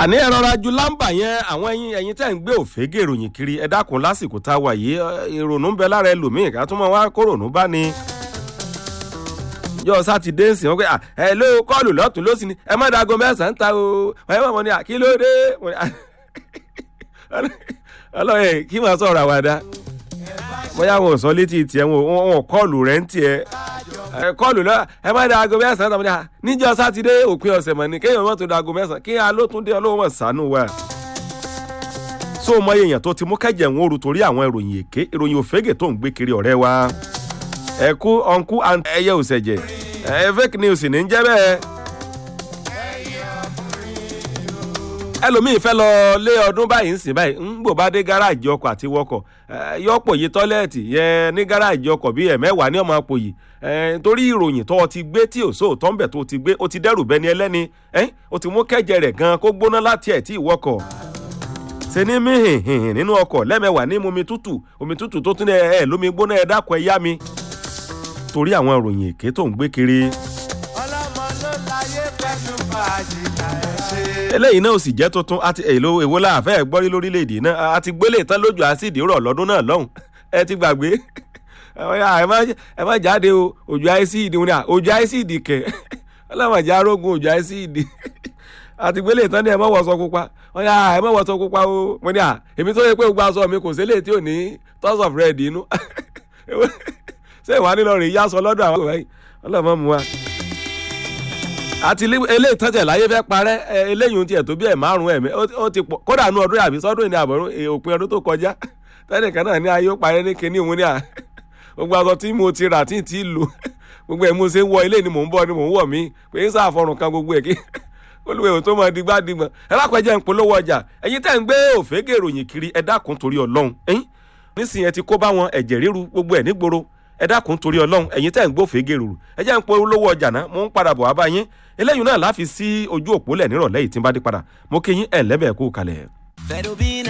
àní ẹ rọra ju lámbà yẹn àwọn ẹyin ẹyin tẹ́ ń gbé òfégè ìròyìn kiri ẹ dákun lásìkò tá a wà yìí ìrònú ń bẹ lára ẹlòmíì ká tún mọ wá kórònú bá ní. yọ sátidé ń sìn wọn pé ẹ ló kọlù lọtún ló sì ní ẹ má dago mẹsàn-án ta o ẹ má mọ ní kí ló dé ọlọ́yẹ kí wọ́n sọ̀rọ̀ àwàdà bóyá wọn ò sọ létí tiẹ̀ wọn ò kọlù rẹ̀ ń tiẹ̀ kọlù lọ ẹ má da aago mẹsàn án tàbí níjọ sátidé òpin ọ̀sẹ̀ mọ̀ ní kéèyàn mọ̀ tó da aago mẹsàn án kí á ló tún dé ọlọ́wọ́ mọ̀ sánú wa. so mọ èèyàn tó ti mú kẹjẹ ń oru torí àwọn ìròyìn èké ìròyìn òfégè tó ń gbé kiri ọ̀rẹ́ wa. ẹ kú ọ̀nkú ẹyẹ òsẹ̀jẹ̀ ẹ fake news ní ń jẹ́ bẹ́ẹ̀. ẹlòmíì fẹ́ lọ lé ọdún báyìí ń sìn báyìí ń gbò bá dé gáràjì ọkọ̀ àti wọkọ̀ yọ̀pọ̀ yìí tọ́lẹ́ẹ̀tì yẹn ní gáràjì ọkọ̀ bíi ẹ̀mẹ́wàá ní ọmọ àpò yìí torí ìròyìn tó o ti gbé tí òṣò tó ń bẹ̀ tó o ti gbé o ti dẹ́rù bẹ́ni ẹlẹ́ni o ti mú kẹ́jẹ rẹ̀ gan kó gbóná láti ẹ̀ tí ìwọkọ̀ ṣe ní mí hìhìn nínú ọkọ̀ lẹ́mẹ̀wàá ní omi tútù omi tútù tó tún ẹ̀ lómi gbóná ẹ̀ dákọ̀ ẹ̀ yá mi torí àwọn ìròyìn èké tó ń gbé kiri. ọlọ́mọ ló láyé pẹ̀lú fàájì eléyìí náà ò sì jẹ́ tuntun àti èlò èwo la àfẹ́ gbọ́rí lórílẹ̀‐èdè náà àti gbélé tán lójú àsìdì rọ̀ lọ́dún náà lọ́hùn ẹ ti gbàgbé ẹ má jáde o òjò àìsíìdì wọn ni òjò àìsíìdì kẹ ọlọ́mọdé arógun òjò àìsíìdì àti gbélé tán ni ẹ má wọṣọ pupa wọn ni ẹ má wọṣọ pupa o mo ní à èmi tó yẹ pé gbogbo aṣọ mi kò sílẹ̀ tí ò ní tons of red inú ṣé ìwà nílò rè yá sọ lọ́dọ̀ àwọn ọlọ́mọ mu wa àti eléyìí tọ́jà láyé fẹ́ parẹ́ eléyìí ohun tiẹ̀ tó bí ẹ̀ márùn-ún ẹ̀mí ó ti pọ̀ kódà nu ọdún yàbí sọ́dún ìní àbọ̀rún òpin ọdún tó kọjá tẹ́nìkan náà ní ayé ó parẹ́ ní kinní òun ní à gbogbo aṣọ tí mo ti rà tí ì tí ì lò gbogbo ẹ̀ mo ṣe ń wọ ilé ni mò ń bọ̀ ni mò ń wọ̀ mí pé ń sàfọrùn kan gbogbo ẹ̀ kí olùwẹ̀ ò tó mọ digbá digbọ̀n ẹ lápẹjẹ ń polówó ọjà ẹ̀yin tẹ́ ń gbé òfégè ìròyìn kiri ẹ dákun torí ọlọ́run ẹ̀yin nísìnyẹn ti kó bá wọn ẹ̀jẹ̀ ríru gbogbo ẹ̀ nígboro ẹ dákun torí ọlọ́run ẹ̀yin tẹ́ ń gbófèé rúru ẹ jẹ́ ń pọ olówó ọjà náà mo ń padà bọ̀ wá bá yín eléyìí náà láfi sí ojú òpó lẹ̀ nírọ̀lẹ́ yìí tí ń bá dé padà mo kí yín ẹ̀ lẹ́bẹ̀ẹ́ kú kalẹ̀. Fedobin